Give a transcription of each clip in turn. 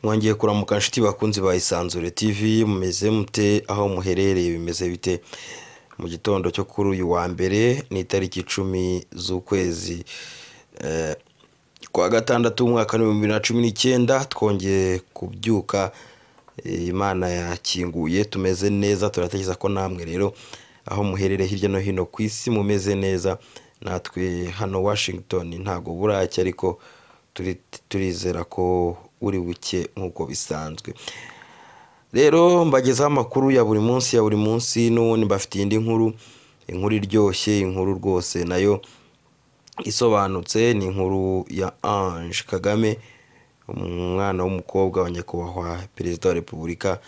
mwongeye kuramuka nshuti bakunzi ba isanzure tv mumeze mute aho muherereye bimeze bite mu gitondo cyo kuri uyu wa mbere ni itariki icumi z'ukwezi eh, kwa gatandatu umwaka w'ibihumbi bibiri na cumi n'icyenda twongeye kubyuka eh, imana yakinguye tumeze neza turatekereza ko namwe rero aho muherereye hirya no hino ku isi mumeze neza natwe hano washington ntabwo buracya ariko turi- turizera ko uri buke nk'uko bisanzwe rero mbagezaho amakuru ya buri munsi ya buri munsi n'ubundi mbafitiye indi nkuru inkuru iryoshye inkuru rwose nayo isobanutse ni inkuru ya ange kagame umwana w'umukobwa wa nyakubahwa perezida wa repubulika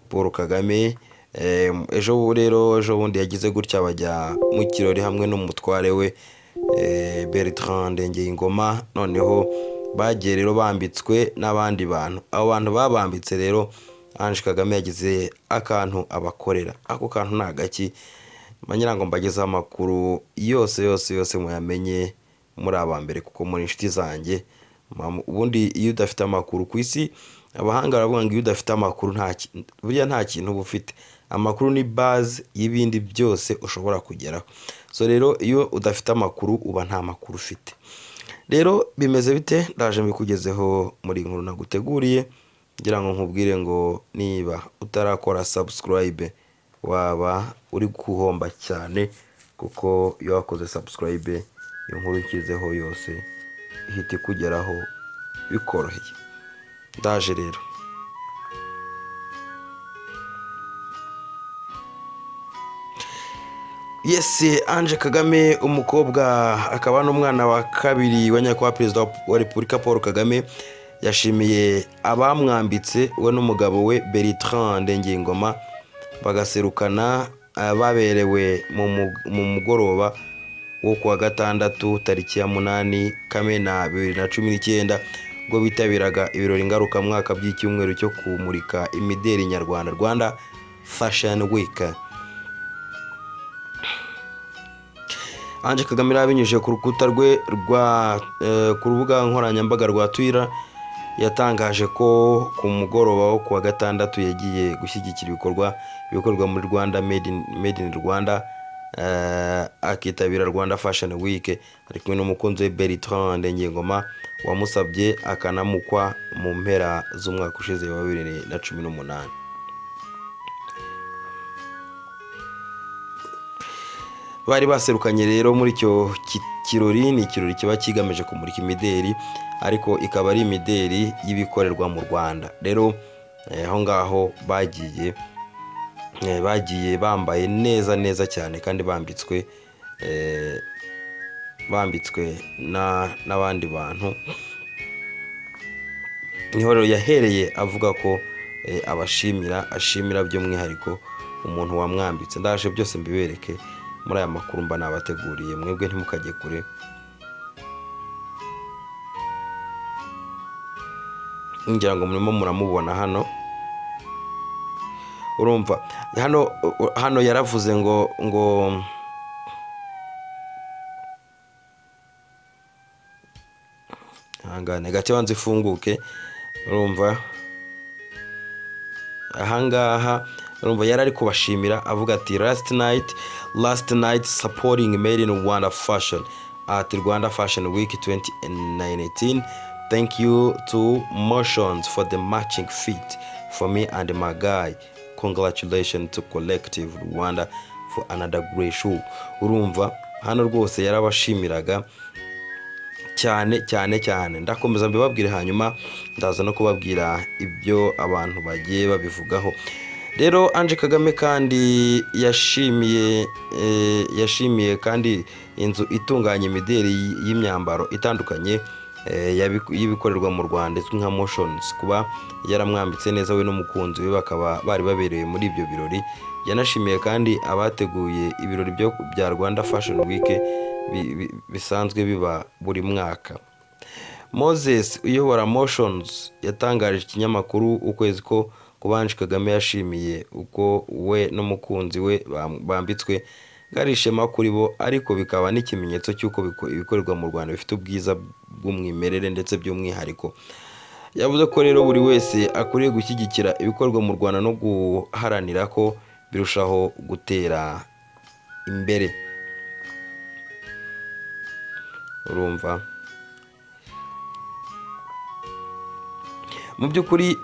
paul kagame Eh, ejo bu- rero ejo bundi yagize gutya bajya mu kirori hamwe n'umutware we eh, bertrand ngoma noneho bagiye rero bambitswe n'abandi bantu abo bantu babambitse rero ange kagame yagize akantu abakorera ako kantu ni agaki manyira ngo mbagezeho amakuru yose yose yose muyamenye muri aba mbere kuko muri inshuti zanjye Mam- ubundi iyo udafite amakuru ku isi abahanga baravuga ngo iyo udafite amakuru nta ki- burya nta kintu uba ufite amakuru ni baze y'ibindi byose ushobora kugeraho so rero iyo udafite amakuru uba nta makuru ufite rero bimeze bite ndaje mbikugezeho muri iyi nkuru naguteguriye ngira ngo nkubwire ngo niba utarakora sabusikarayibe waba uri guhomba cyane kuko iyo wakoze sabusikarayibe iyo nkuru ushyizeho yose ihita ikugeraho bikoroheye ndaje rero yes ange kagame umukobwa akaba n'umwana wa kabiri wa nyakubahwa perezida wa repubulika paul kagame yashimiye abamwambitse we n'umugabo we bertrand ngingoma bagaserukana eh, baberewe mu mu- mu mugoroba wo kuwa gatandatu tariki ya munani kamena bibiri na cumi n'icyenda ubwo bitabiraga ibirori ngarukamwaka by'icyumweru cyo kumurika imideri nyarwanda rwanda fashion week Ange Kagame yari abinyujije ku rukuta rwe rwa eh, ku rubuga nkoranyambaga rwa Twitter yatangaje ko ku mugoroba wo kuwa gatandatu yagiye gushyigikira ibikorwa bikorwa muri Rwanda made in, made in Rwanda eh, akitabira Rwanda Fashion Week ari kumwe n'umukunzi we Bertrand Ngengoma wamusabye akanamukwa mu mpera z'umwaka ushize wa bibiri na cumi n'umunani bari baserukanye rero muri icyo ki- kirori ni ikirori kiba kigamije kumurika imideri ariko ikaba ari imideri y'ibikorerwa mu rwanda rero eh, aho ngaho bagiye eh, bagiye bambaye neza neza cyane kandi bambitswe eh, bambitswe na- n'abandi bantu niho rero yahereye avuga ko eh, abashimira ashimira by'umwihariko umuntu wamwambitse ndaje byose mbibereke muri aya makuru mba nabateguriye mwebwe ntimukajye kure ngira ngo murimo muramubona hano urumva hano hano yaravuze ngo ngo ihangane gake wanze ifunguke urumva ahangaha urumva yari ari kubashimira avuga ati last night last night supporting made in rwanda fashion at rwanda fashion week 2019 thank you to motions for the matching fit for me and my guy congratulations to collective rwanda for another great show urumva hano rwose yarabashimiraga cyane cyane cyane ndakomeza mbibabwire hanyuma ndaza no kubabwira ibyo abantu bagiye babivugaho rero ange kagame kandi yashimiye eh, yashimiye kandi inzu itunganya imideri y'imyambaro itandukanye eh, yabiku- y'ibikorerwa mu rwanda izwi nka motions kuba yaramwambitse neza we n'umukunzi we bakaba bari baberewe muri ibyo birori yanashimiye kandi abateguye ibirori byo- bya rwanda fashion week bi- bi- bisanzwe biba buri mwaka moses uyobora motions yatangarije ikinyamakuru ukwezi ko kubanje kagame yashimiye uko we n'umukunzi we bam- bambitswe ngo ari ishema kuri bo ariko bikaba n'ikimenyetso cy'uko biko- ibikorerwa mu rwanda bifite ubwiza bw'umwimerere ndetse by'umwihariko yavuze ko rero buri wese akwiriye gushyigikira ibikorwa mu rwanda no guharanira ko birushaho gutera imbere urumva mu by'ukuri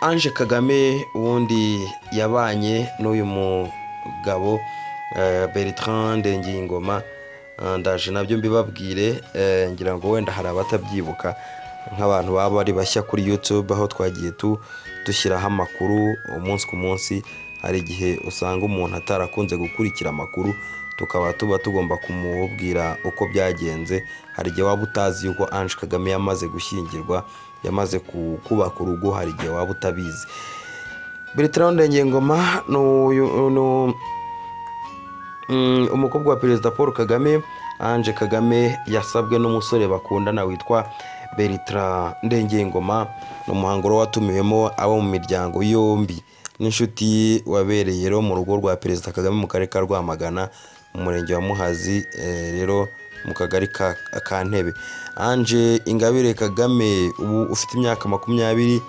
ange kagame ubundi yabanye n'uyu mugabo bertrand ndengingoma ndaje nabyo mbibabwire ngira ngo wenda hari abatabyibuka nk'abantu baba bari bashya kuri YouTube aho twagiye dushyiraho amakuru umunsi ku munsi hari igihe usanga umuntu atarakunze gukurikira amakuru tukaba tuba tugomba kumubwira uko byagenze hari igihe waba utazi yuko Ange Kagame yamaze gushyingirwa yamaze kubaka urugo hari igihe waba utabizi Bertrand Ndengengoma umukobwa wa perezida paul kagame ange kagame yasabwe n'umusore bakundana witwa bertrand ndengengoma ni umuhango watumiwemo abo mu miryango yombi n'inshuti wabereye rero mu rugo rwa perezida kagame mu karere ka rwamagana mu murenge wa muhazi rero mu kagari ka ntebe ange ingabire kagame ubu ufite imyaka makumyabiri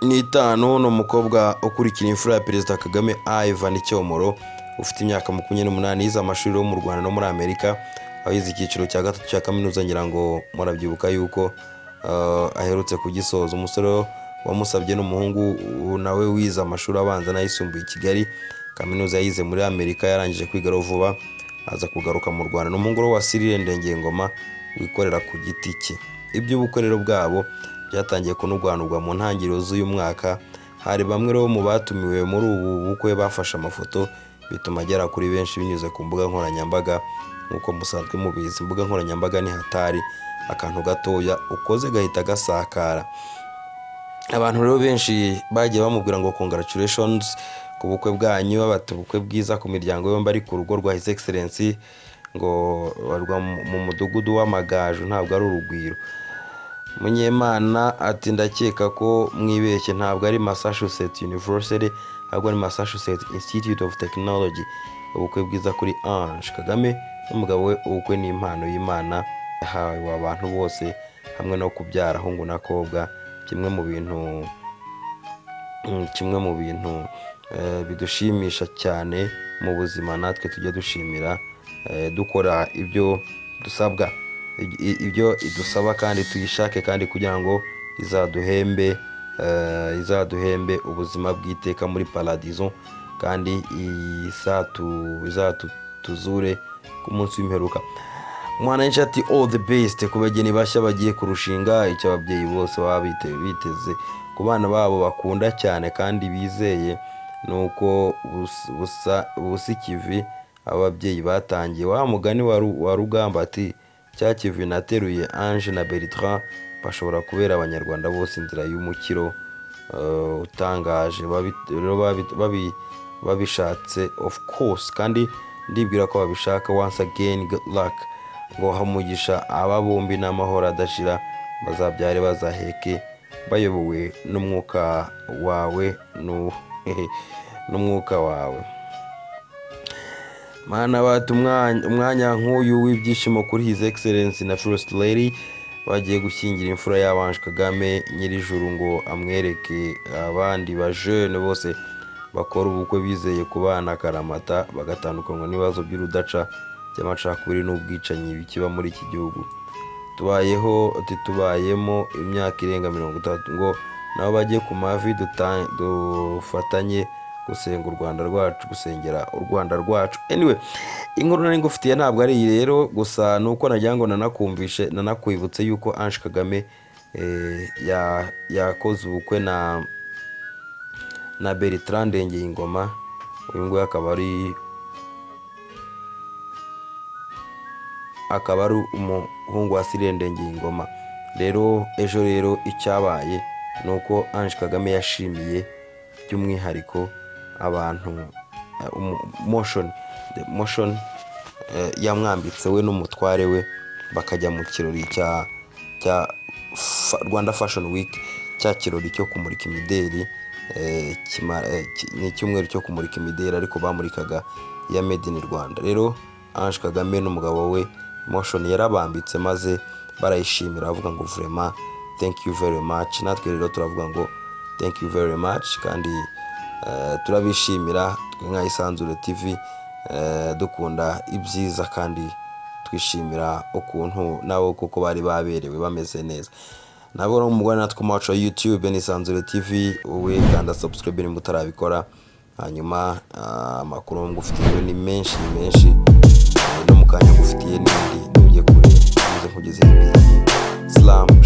n'itanu ni umukobwa ukurikira imfura ya perezida kagame ivan icyomoro ufite imyaka makumyabiri n'umunani yize amashuri yo mu rwanda no muri amerika aho yize icyiciro cya gatatu cya kaminuza ngira ngo murabyibuka yuko aherutse kugisoza umusore wamusabye n'umuhungu nawe wize amashuri abanza n'ayisumbuye i kigali kaminuza yize muri amerika yarangije kwiga vuba aza kugaruka mu rwanda n'umuhungu wa sirire ndengengoma wikorera ku giti cye iby'ubukorero bwabo byatangiye kunurwanurwa mu ntangiriro z'uyu mwaka hari bamwe rero mu batumiwe muri ubu bukwe bafashe amafoto bituma agera kuri benshi binyuze ku mbuga nkoranyambaga nk'uko musanzwe mubizi imbuga nkoranyambaga ni hatari akantu gatoya ukoze gahita gasakara abantu rero benshi bagiye bamubwira ngo congratulations ku bukwe bwanyu babata ubukwe bwiza ku miryango yombi ari ku rugo rwa his excellency ngo barwa mu mudugudu w'amagaju ntabwo ari urugwiro munyemana ati ndakeka ko mwibeshye ntabwo ari massachusetts university ahubwo ni massachusetts institute of technology ubukwe bwiza kuri ange kagame n'umugabo we ubukwe ni impano y'imana yahawe abantu bose hamwe no kubyara ahungu n'akobwa kimwe mu bintu kimwe mu bintu bidushimisha cyane mu buzima natwe tujya dushimira dukora ibyo dusabwa ibyo idusaba kandi tuyishake kandi kugira ngo izaduhembe izaduhembe ubuzima bw'iteka muri paradizo kandi izatuzure ku munsi w'imperuka umwana ati all the best ku bageni bashya bagiye kurushinga icyo ababyeyi bose baba biteze ku bana babo bakunda cyane kandi bizeye ni uko busa ikivi ababyeyi batangiye wa mugani wa rugamba ati cya kivi nateruye ange na bertrand bashobora kubera abanyarwanda bose inzira y'umukiro utangaje babishatse of course kandi ndibwira ko babishaka once again good luck ngo hamugisha aba bombi n'amahoro adashira bazabyare bazaheke bayobowe n'umwuka wawe n'umwuka wawe mana bata umwanya nk'uyu w'ibyishimo kuri his excellence na first lady bagiye gushyingira imfura y'abanje kagame nyirijuru ngo amwereke abandi bajene bose bakora ubukwe bizeye kubana akaramata bagatandukanywa n'ibibazo by'urudaca by'amacakubiri n'ubwicanyi bikiba muri iki gihugu tubayeho tubayemo imyaka irenga mirongo itatu ngo nabo bajye ku mavi dufatanye gusenga u rwanda rwacu gusengera u rwanda rwacu anyway inkuru nari ngufitiye ntabwo ari iyi rero gusa ni uko nagira ngo nanakumvishe nanakwibutse yuko ange kagame yakoze ubukwe na na bertrand ngengoma uyu nguyu akaba ari akaba ari umuhungu wa sirende ngengoma rero ejo rero icyabaye ni uko ange kagame yashimiye by'umwihariko abantu moshoni moshoni yamwambitse we n'umutware we bakajya mu kirori cya cya rwanda fashoni wiki cya kirori cyo kumurika imideri ni icyumweru cyo kumurika imideri ariko bamurikaga iya made in rwanda rero ange kagame n'umugabo we moshoni yarabambitse maze barayishimira bavuga ngo vurema thank you very much natwe rero turavuga ngo thank you very much kandi eh, turabishimira twe nka isanzure tv eh, dukunda ibyiza kandi twishimira ukuntu nabo kuko bari baberewe bameze neza nabo rero mubona natwe macho youtube n'isanzure tv wowe kanda subscribe nimba utarabikora hanyuma ah, amakuru ngufitiye ni menshi ni menshi eh, no mu kanya ngufitiye n'indi ntujye kure nkugezeho ibyiza slam